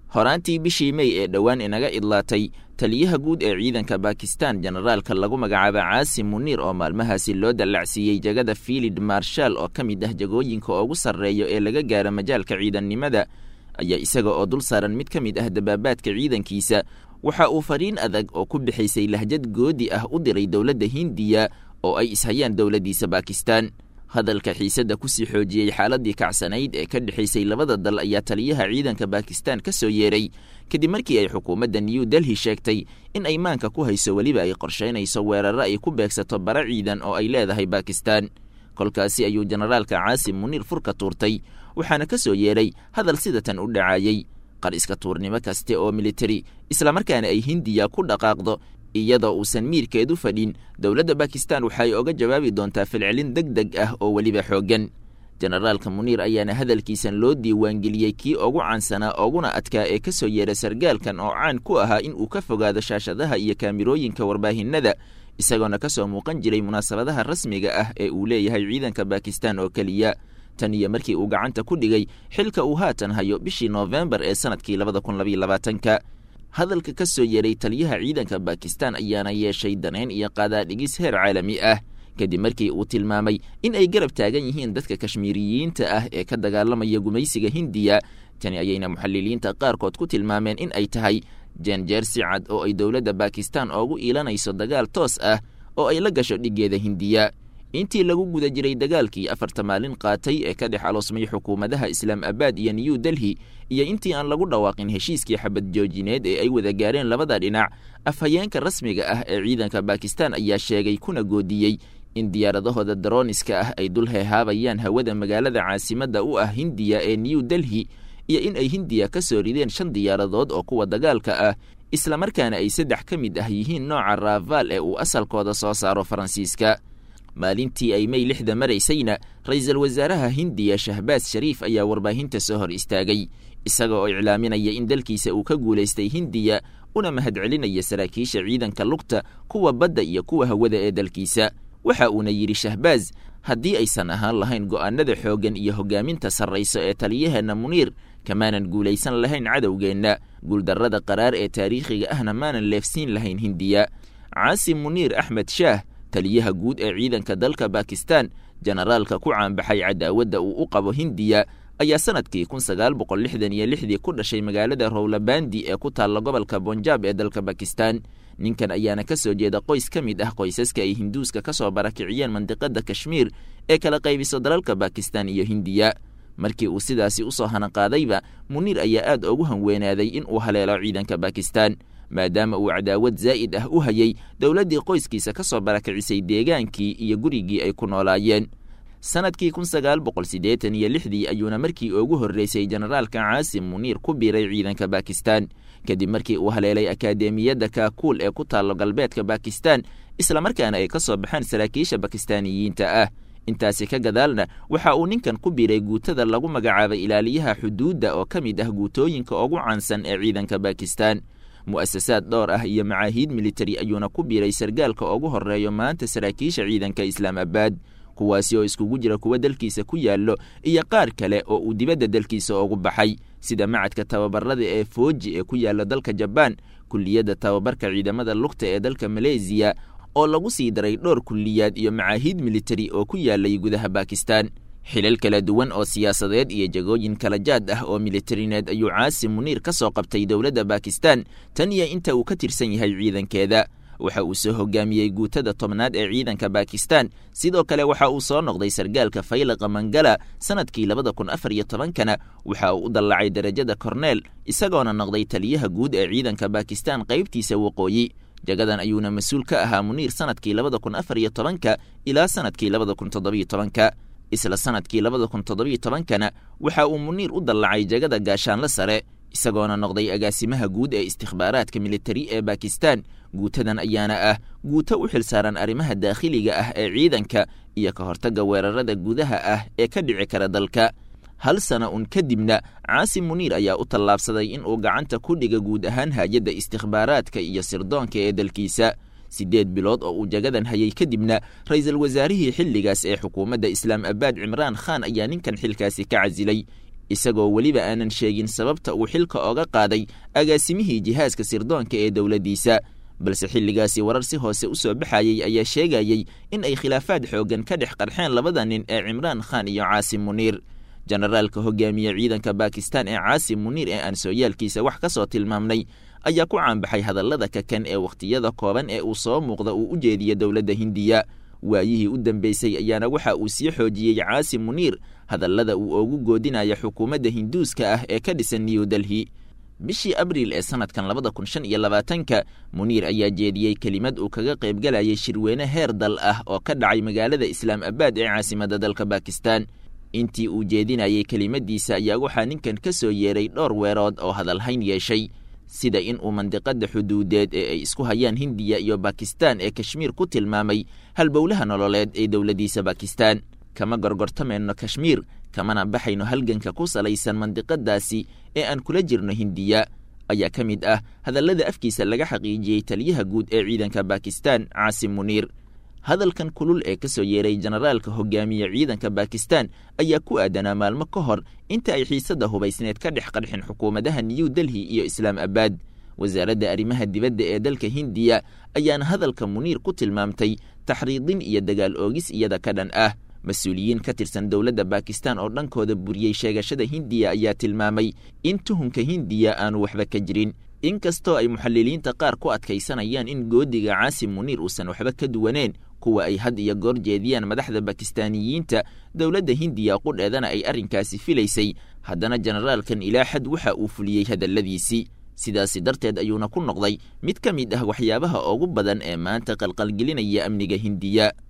horaantii bishii mey ee dhowaan inaga idlaatay taliyaha guud ee ciidanka bakistan generaalka lagu magacaaba caasim muniir oo maalmahaasi loo dallacsiiyey jegada fiilid marshal oo ka mid ah jagooyinka ugu sarreeya ee laga gaaro majaalka ciidannimada ayaa isaga oo dul saaran mid ka mid ah dabaabaadka ciidankiisa waxa uu fariin adag oo ku bixaysay lahjad goodi ah u diray dowladda hindiya oo ay ishayaan dowladdiisa bakistan hadalka xiisadda kusii xoojiyey xaaladii kacsanayd ee ka dhexaysay labada dal ayaa taliyaha ciidanka bakistan ka soo yeeray kadib markii ay xukuumadda new delhi sheegtay in ay maanka ku hayso weliba ay qorshaynayso weeraro ay ku beegsato bara ciidan oo ay leedahay bakistan kolkaasi ayuu generaalka caasim muniir furka tuurtay waxaana ka soo yeeray hadal sidatan u dhacayey qar iska tuurnimo kaste oo militari islamarkaana ay hindiya ku dhaqaaqdo iyadoo uusan miirkeedu fadhin dowladda bakistan waxay oga jawaabi doontaa filcelin deg deg ah oo weliba xooggan generaalka muniir ayaana hadalkiisan loo diiwaangeliyey kii ugu caansanaa oguna adkaa ee ka soo yeera sargaalkan oo caan ku ahaa in uu ka fogaado shaashadaha iyo kaamirooyinka warbaahinada isagoona ka soo muuqan jiray munaasabadaha rasmiga ah ee uu leeyahay ciidanka bakistan oo keliya tan iyo markii uu gacanta ku dhigay xilka uu haatan hayo bishii noofembar ee sanadkii labada kun labaiyo labaatanka hadalka ka soo yeeray taliyaha ciidanka bakistan ayaana yeeshay daneyn iyo qaadaadhigis heer caalami ah kadib markii uu tilmaamay in ay garab taagan yihiin dadka kashmiiriyiinta ah ee ka dagaalamaya gumaysiga hindiya tani ayayna muxaliliinta qaarkood ku tilmaameen in ay tahay jeenjeer si cad oo ay dowladda bakistan oogu iilanayso dagaal toos ah oo ay la gasho dhiggeeda hindiya intii lagu guda jiray dagaalkii afarta maalin qaatay ee ka dhex aloosmay xukuumadaha islaam abaad iyo new delhi iyo intii aan lagu dhawaaqin heshiiskii xabad joojineed ee ay wada gaareen labada dhinac afhayeenka rasmiga ah ee ciidanka bakistan ayaa sheegay kuna goodiyey in diyaaradahooda darooniska ah ay dul heehaabayaan hawada magaalada caasimadda u ah hindiya ee new delhi iyo in ay hindiya ka soo rideen shan diyaaradood oo kuwa dagaalka ah islamarkaana ay saddex ka mid ah yihiin nooca raval ee uu asalkooda soo saaro faransiiska maalintii ay mey lixda maraysayna ra-iisul wasaaraha hindiya shahbaas shariif ayaa warbaahinta soo hor istaagay isaga oo iclaaminaya in dalkiisa uu ka guulaystay hindiya una mahadcelinaya saraakiisha ciidanka lugta kuwa badda iyo kuwa hawada ee dalkiisa waxa uuna yidhi shahbaaz haddii aysan ahaan lahayn go'aanada xooggan iyo hoggaaminta sarrayso ee taliyaheenna muniir kamaanan guulaysan lahayn cadowgeenna guuldarrada qaraar ee taariikhiga ahna maanan leefsiin lahayn hindiya caasim muniir axmed shaah taliyaha guud ee ciidanka dalka bakistan generaalka ku caanbaxay cadaawadda uu u qabo hindiya ayaa sanadkii kun sagaal boqol lixdan iyo lixdii ku dhashay magaalada rowlabandi ee ku taalla gobolka bonjab ee dalka bakistan ninkan ayaana ka soo jeeda qoys ka mid ah qoysaska ay hinduuska ka soo barakiciyeen mandiqada kashmiir ee kala qaybiso dalalka bakistan iyo hindiya markii uu sidaasi usoo hanaqaadayba muniir ayaa aad ugu hanweenaaday in uu haleelo ciidanka bakistan maadaama uu cadaawad zaa'id ah u hayay dowladdii qoyskiisa ka soo barakicisay deegaankii iyo gurigii ay ku noolaayeen sanadkii kun sagaal boqol siddeetan iyo lixdii ayuuna markii ugu horreysay generaalka caasim muniir ku biiray ciidanka bakistan kadib markii uu haleelay akaademiyadda kaakuul ee ku taallo galbeedka bakistan islamarkaana ay ka soo baxeen saraakiisha bakistaaniyiinta ah intaasi ka gadaalna waxa uu ninkan ku biiray guutada lagu magacaabay ilaaliyaha xuduudda oo ka mid ah guutooyinka ugu caansan ee ciidanka bakistan mu'asasaad dhowr ah iyo macaahiid militari ayuuna ku biiray sargaalka ugu horreeyo maanta saraakiisha ciidanka islaamabaad kuwaasi oo iskugu jira kuwa dalkiisa ku yaallo iyo qaar kale oo uu dibadda dalkiisa ugu baxay sida macadka tababarada ee fooji ee ku yaalla dalka jabaan kulliyadda tababarka ciidamada lugta ee dalka maleesiya oo lagu sii daray dhowr kulliyaad iyo macaahiid militari oo ku yaalay gudaha bakistan xilal kala duwan oo siyaasadeed iyo jagooyin kala jaad ah oo militarineed ayuu caasim muniir ka soo qabtay dowladda bakistan tan iyo inta uu ka tirsan yahay ciidankeeda waxa uu soo hogaamiyey guutada tobnaad ee ciidanka bakistan sidoo kale waxa uu soo noqday sargaalka faylaqa mangala sanadkii labada kun afar iyo tobankana waxa uu u dallacay derajada korneel isagoona noqday taliyaha guud ee ciidanka bakistan qaybtiisa waqooyi jagadan ayuuna mas-uul ka ahaa muniir sanadkii labada kun afar iyo tobanka ilaa sanadkii labada kun toddobiyo tobanka isla sanadkii labada kun toddobiyo tobankana waxa uu muniir u dallacay jagada gaashaanla sare isagoona noqday agaasimaha guud ee istikhbaaraadka militari ee bakistan guutadan ayaana ah guuto u xilsaaran arrimaha daakhiliga ah ee ciidanka iyo ka hortagga weerarada gudaha ah ee ka dhici kara dalka hal sana un kadibna caasim muniir ayaa u tallaabsaday in uu gacanta ku dhiga guud ahaan hay-adda istikhbaaraadka iyo sirdoonka ee dalkiisa siddeed bilood oo uu jagadan hayay kadibna ra-iisul wasaarihii xilligaas ee xukuumadda islaam abaad cimraan khan ayaa ninkan xilkaasi ka casilay isagoo weliba aanan sheegin sababta uu xilka ooga qaaday agaasimihii jihaaska sirdoonka ee dowladdiisa balse xilligaasi warar si hoose u soo baxayey ayaa sheegayey in ay khilaafaad xooggan ka dhex qarxeen labada nin ee cimraan khan iyo caasim muniir jenaraalka hogaamiye ciidanka bakistan ee caasim muniir ee aan sooyaalkiisa wax ka soo tilmaamnay ayaa ku caanbaxay hadallada kakan ee wakhtiyada kooban ee uu soo muuqda uu u jeediya dowladda hindiya waayihii u dambeysay ayaana waxa uu sii xoojiyey caasim muniir hadallada uu oogu goodinaya xukuumadda hinduuska ah ee ka dhisan new delhi bishii abriil ee sanadkan labada kun shan iyo labaatanka muniir ayaa jeediyey kelimad uu kaga qaybgalayay shirweyne heer dal ah oo ka dhacay magaalada islaam abaad ee caasimadda dalka bakistan intii uu jeedinayay kelimadiisa ayaa waxaa ninkan ka soo yeeray dhowr weerood oo hadalhayn yeeshay sida in uu mandiqada xuduudeed ee ay isku hayaan hindiya iyo bakistan ee kashmiir ku tilmaamay halbowlaha nololeed ee dowladdiisa bakistan kama gorgortamayno kashmiir kamana baxayno halganka ku salaysan mandiqadaasi ee aan kula jirno hindiya ayaa ka mid ah hadallada afkiisa laga xaqiijiyey taliyaha guud ee ciidanka bakistan caasim muniir hadalkan kulul ee ka soo yeeray jenaraalka hogaamiye ciidanka bakistan ayaa ku aadanaa maalmo ka hor inta ay xiisadda hubaysneed ka dhex qarxin xukuumadaha new delhi iyo islaam abaad wasaaradda arrimaha dibadda ee dalka hindiya ayaana hadalka muniir ku tilmaamtay taxriidin iyo dagaal oogis iyada ka dhan ah mas-uuliyiin ka tirsan dowladda bakistan oo dhankooda buriyey sheegashada hindiya ayaa tilmaamay in tuhunka hindiya aanu waxba ka jirin inkastoo ay muxaliliinta qaar ku adkaysanayaan in goodiga caasim muniir uusan waxba ka duwaneen kuwa ay had iyo goor jeediyaan madaxda bakistaaniyiinta dowladda hindiya qudheedana ay arrinkaasi filaysay haddana jenaraalkan ilaa xad waxa uu fuliyey hadalladiisii sidaasi darteed ayuuna ku noqday mid ka mid ah waxyaabaha ugu badan ee maanta qalqalgelinaya amniga hindiya